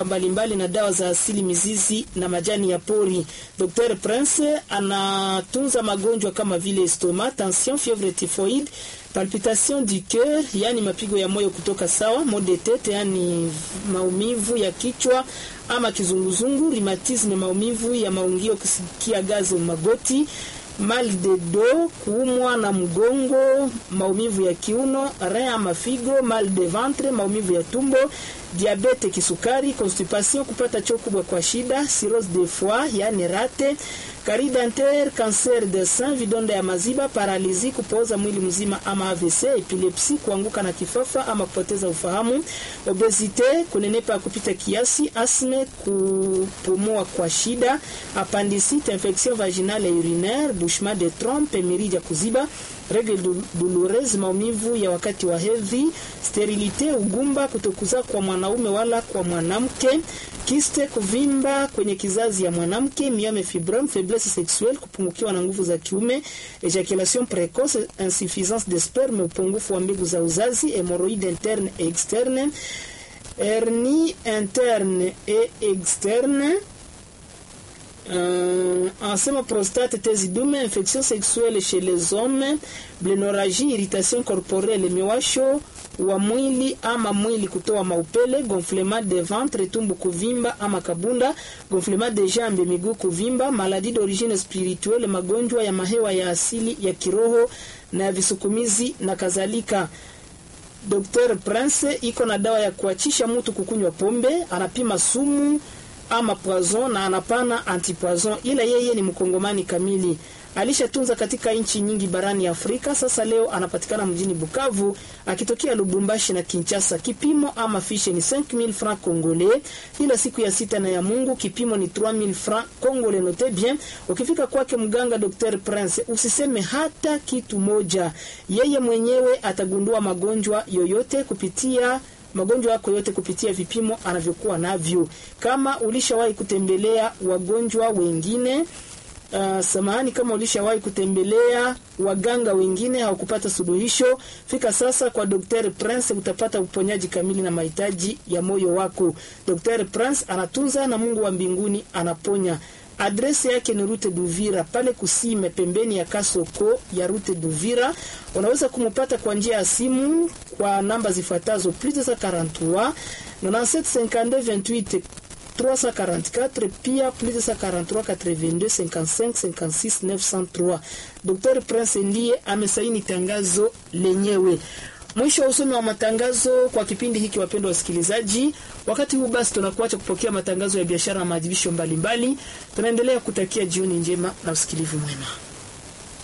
mbalimbali na dawa za asili, mizizi na majani ya pori. Dr Prince anatunza magonjwa kama vile estoma, tension, fievre typhoid, palpitation du coeur, yani mapigo ya moyo kutoka sawa, mal de tete, yani maumivu ya kichwa ama kizunguzungu, rheumatisme, maumivu ya maungio, kusikia gazi magoti mal de dos, kuumwa na mgongo, maumivu ya kiuno, rein ama figo, mal de ventre, maumivu ya tumbo, diabete, kisukari, constipation, kupata choo kubwa kwa shida, cirrhose de foie, yani rate, carie dentaire, cancer de sein, vidonda ya maziba, paralizi, kupooza mwili mzima ama AVC, epilepsi, kuanguka na kifafa ama kupoteza ufahamu, obesite, kunenepa kupita kiasi, asme, kupumua kwa shida, appendicite, infection vaginale et urinaire, bouchement de trompe, mirija kuziba, règle douloureuse, maumivu ya wakati wa hedhi, sterilite, ugumba, kutokuzaa kwa mwanaume wala kwa mwanamke, kiste, kuvimba kwenye kizazi ya mwanamke, miome fibrome, faiblesse sexuelle, kupungukiwa na nguvu za kiume, ejaculation précoce, insuffisance de sperme, upungufu wa mbegu za uzazi, hémorroïde interne et externe, hernie interne et externe Euh, ensema prostate, tezi dume, infection sexuelle chez les hommes, blénorragie, irritation corporelle, miwasho wa mwili ama mwili kutoa maupele, gonflement de ventre, tumbo kuvimba ama kabunda, gonflement de jambe, miguu kuvimba, maladie d'origine spirituelle, magonjwa ya mahewa ya asili ya kiroho na visukumizi na kadhalika. Dr Prince iko na dawa ya kuachisha mtu kukunywa pombe, anapima sumu ama poison na anapana antipoison, ila yeye ni mkongomani kamili. Alishatunza katika nchi nyingi barani Afrika. Sasa leo anapatikana mjini Bukavu akitokea Lubumbashi na Kinshasa. Kipimo ama fishe ni 5000 francs congolais, ila siku ya sita na ya Mungu kipimo ni 3000 francs congolais. Note bien, ukifika kwake mganga Dr Prince usiseme hata kitu moja, yeye mwenyewe atagundua magonjwa yoyote kupitia magonjwa yako yote kupitia vipimo anavyokuwa navyo. Kama ulishawahi kutembelea wagonjwa wengine Uh, samahani, kama ulishawahi kutembelea waganga wengine hawakupata suluhisho, fika sasa kwa Dr Prince, utapata uponyaji kamili na mahitaji ya moyo wako. Dr Prince anatunza na Mungu wa mbinguni anaponya. Adresi yake ni Rute Duvira pale Kusime, pembeni ya Kasoko ya Rute Duvira. Unaweza kumupata kwa njia ya simu kwa namba zifuatazo plus 243 97 52 28 344 pia plus 243 82 55 56 903. Dr Prince ndiye amesaini tangazo lenyewe. Mwisho wa usomi wa matangazo kwa kipindi hiki, wapendwa wasikilizaji. Wakati huu basi, tunakuacha kupokea matangazo ya biashara na maadhibisho mbalimbali. Tunaendelea kutakia jioni njema na usikilivu mwema.